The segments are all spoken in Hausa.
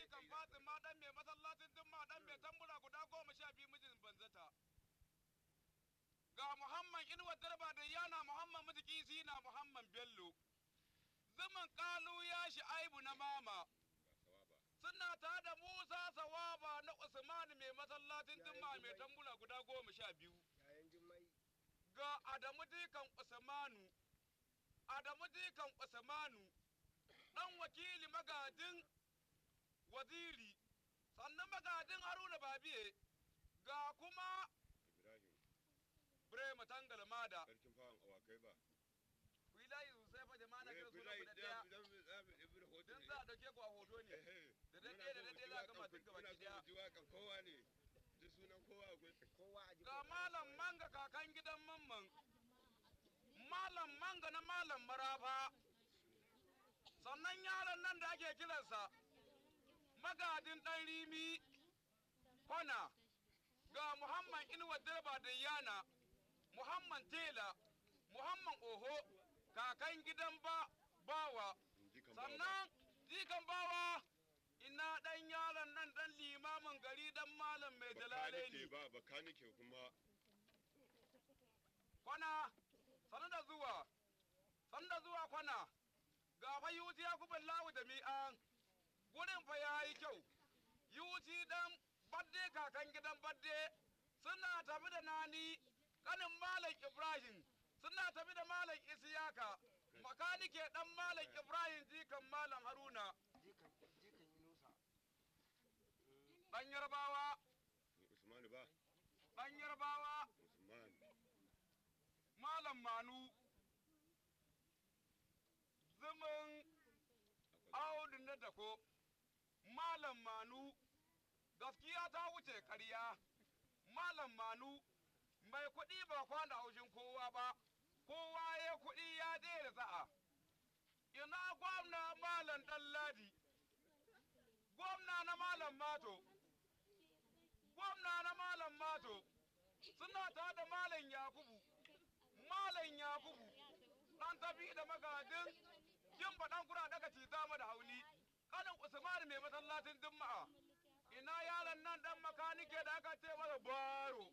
jikan Fatima dan mai masallacin Jumma dan mai tambura guda goma sha biyu mijin banzata. Ga Muhammad Inuwa Darba da yana Muhammad Mutiki Sina Muhammad Bello. Zaman kalu ya shi aibu na mama. Suna ta da Musa Sawaba na Usman mai masallacin Jumma mai tambura guda goma sha biyu. yayan jimmai Ga Adamu Dikan Usmanu. Adamu Dikan Usmanu. ɗan wakili magadin waziri sannan magadin haruna babiye ga kuma Ibrahim Brema Tangal Mada. sarkin fawon awakai ba. Ku yi layi sosai fa jama'a na kira suna Ibrahim guda ɗaya. Ibrahim hoto Don ne. za a ɗauke ku a hoto ne. Da daɗe da daɗe za a gama duk gaba ki Muna so ɗaya. mu ji waƙan kowa ne. Duk sunan kowa akwai. kowa a ji Ga malam manga kakan gidan mamman. Malam manga na malam marafa. Sannan yaron nan da ake kiransa. Magadin ɗan rimi. Kwana. Ga Muhammad Inuwa Direba da Yana. Muhammad Tela. Muhammad Oho. Kakan gidan ba bawa. In ji kan bawa ba. sannan jikan bawa ina ɗan yaron nan ɗan limamin gari ɗan malam mai jalale Bakanike ne ba bakanike kuma kwana sanu da zuwa sanu da zuwa kwana ga fa yuti ya kubin lawu da mi'an gurin fa ya yi kyau yuti dan badde kakan gidan badde suna tafi da nani kanin malam ibrahim suna tafi da malam isiyaka makanike dan malam ibrahim jikan malam haruna jikan jikan inusa ɗan yarbawa Usman ba. ɗan yarbawa Usman. malam manu zumin audu na dako malam manu gaskiya ta wuce karya malam manu mai kuɗi ba kwana haushin kowa ba kowa ya kuɗi ya daina za'a ina gwamna malam ɗanladi gwamna na malam mato gwamna na malam mato suna ta da malam yakubu malam yakubu ɗan tafi da magadin yin faɗan kura daga cita da hauni kanin usman mai masallacin juma'a ina yaron nan ɗan makanike da aka ce masa baro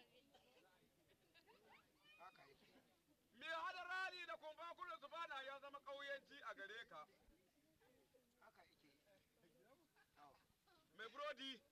haka yake mai hada rali da kumfa kullum su bana ya zama ƙauyenci a gare ka haka yake Awa. mai burodi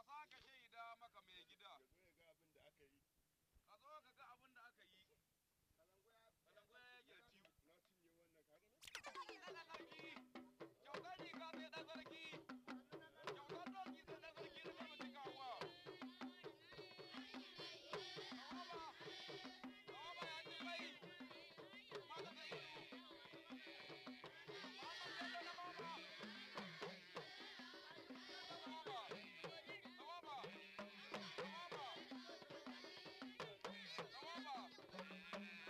sake shaida maka mai gida ya zo ya ga abin da aka yi ka zo ka ga abin da aka yi kalango ya yage ciwo na cinye wannan kaga ne ɗan sarki kyautar riga sai ɗan sarki kyautar doki sai ɗan sarki da kama cikawa Kawaba, kawaba ya ji mai, mata ta ido. Mama bello na mama. Kawaba, kawaba, kawaba, kawaba.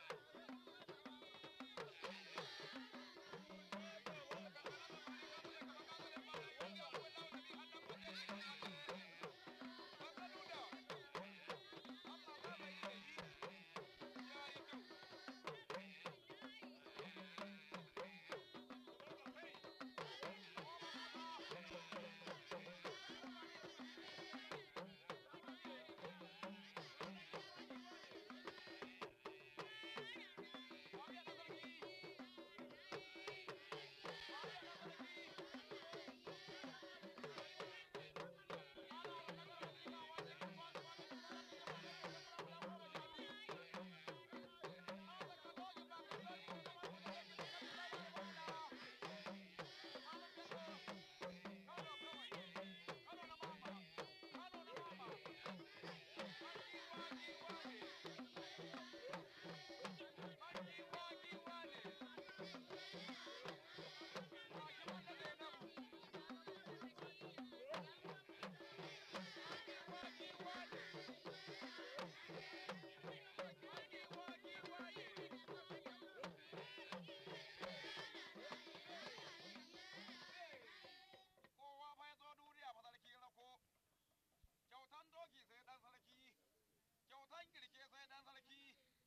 kowa fa ya zo duniya fa sarki rako kyautan doki sai dan sarki kyautan kirke sai dan sarki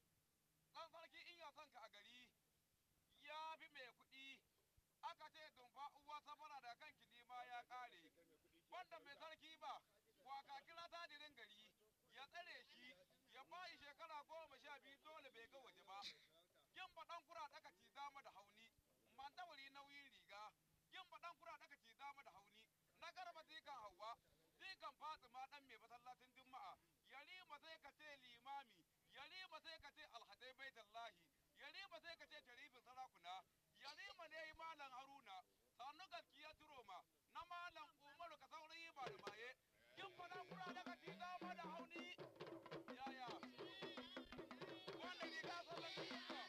dan sarki in ya son ka a gari ya fi mai kuɗi aka ce dumfa uwa safara da kan kidi ma ya ƙare wanda mai sarki ba waka kira tadirin gari ya tsare shi ya bayi shekara goma sha biyu dole bai ga waje ba yin faɗan kura ɗaka ci dama da hauni man wuri nauyin riga yin faɗan kura ɗaka ci dama da hauni na garba zikan hawa zikan fatima ɗan mai masallacin juma'a yarima sai ka ce limami yarima sai ka ce alhadai baitallahi yarima sai ka ce sharifin sarakuna yarima ne yi malam haruna sannu gaskiya turoma na malam umaru ka saurayi ba da maye yin faɗan kura ɗaka ci dama da hauni yaya wannan riga sallan juma'a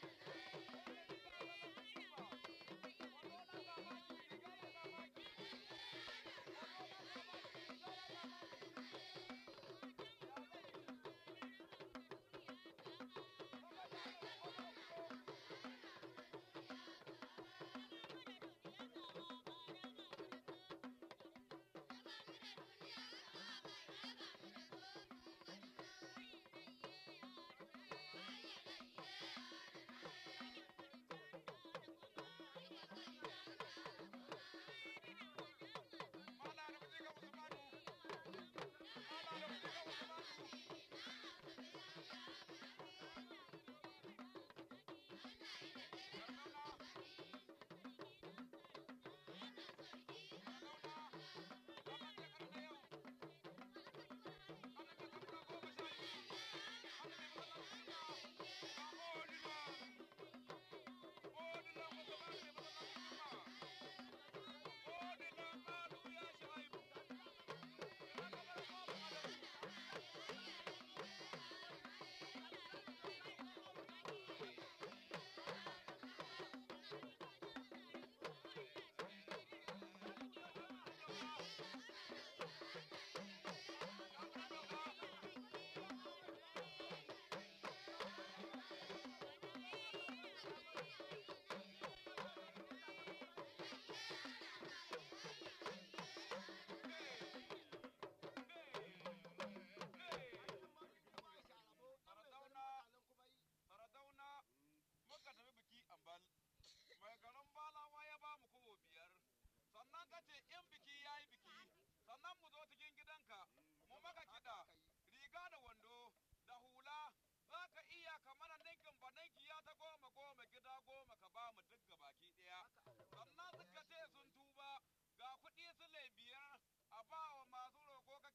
sannan ka ce in biki ya yi biki sannan mu zo cikin gidanka mu maka kiɗa riga da wando da hula za ka iya kamar ninkin ba ninki ya ta goma goma gida goma ka ba mu duk baki ɗaya sannan suka ce sun tuba ga kuɗi su biyar a ba wa masu roƙo ka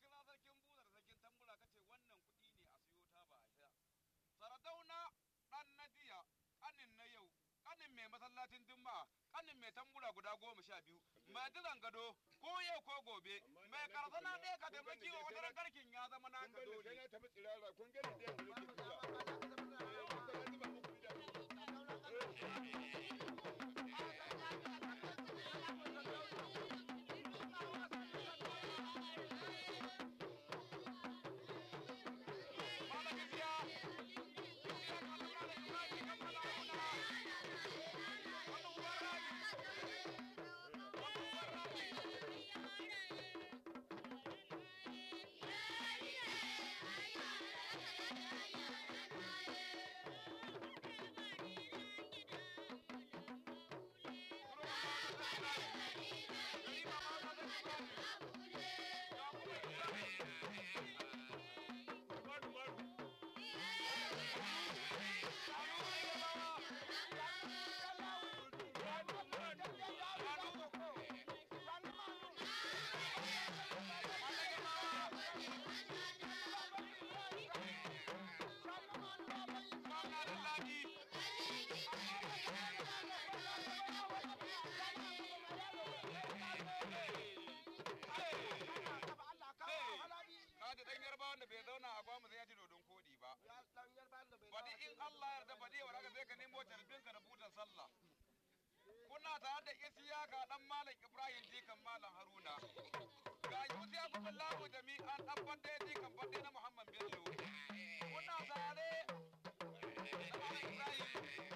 kanin mai masallacin jumma kanin mai tambura guda goma sha biyu mai dilan gado ko yau ko gobe mai karsana ɗaya ka taimaki wa wata garkin ya zama kun naka bani sai dole na tafi tsirara kun gani da yadda nake zuwa Eh, kuka zuba muku idanu. Malam Isiya, Isiya ka zama da Ibrahim kan mana auna. Wannan uban rami, wannan uban rami. Maru, maru. Kaji ɗan yarba wanda bai zauna a gwamu sai ya ci dodon koɗi ba. Baɗi in Allah yarda baɗi wa haka sai ka nemo carbinka da butan sallah. Kuna tare da Isiyaka ɗan Malam Ibrahim jikan Malam Haruna. Ga Yusiya kuma lamu jami'an ɗan fadde jikan fadde na Muhammad Bello. Kuna tare da Malam Ibrahim.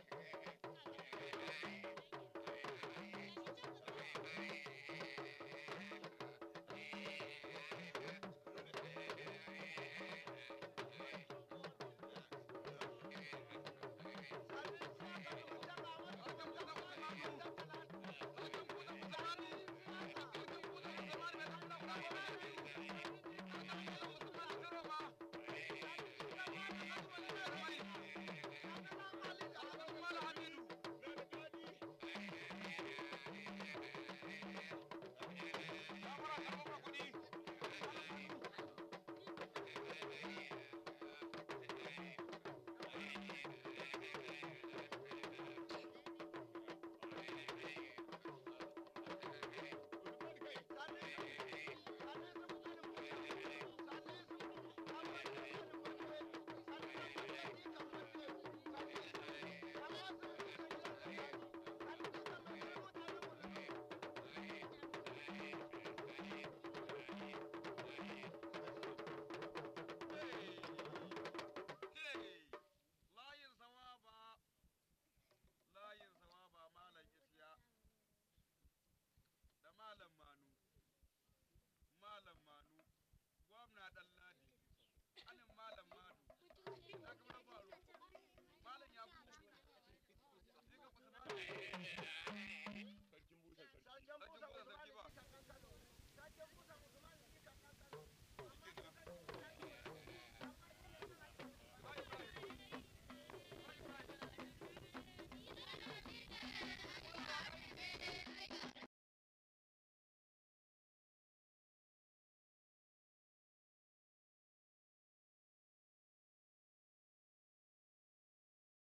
layin sawaba layin sawaba malam isya da malam manu malam manu gwamna dan ladi anin malam manu ya kuma na faru malam ya kuma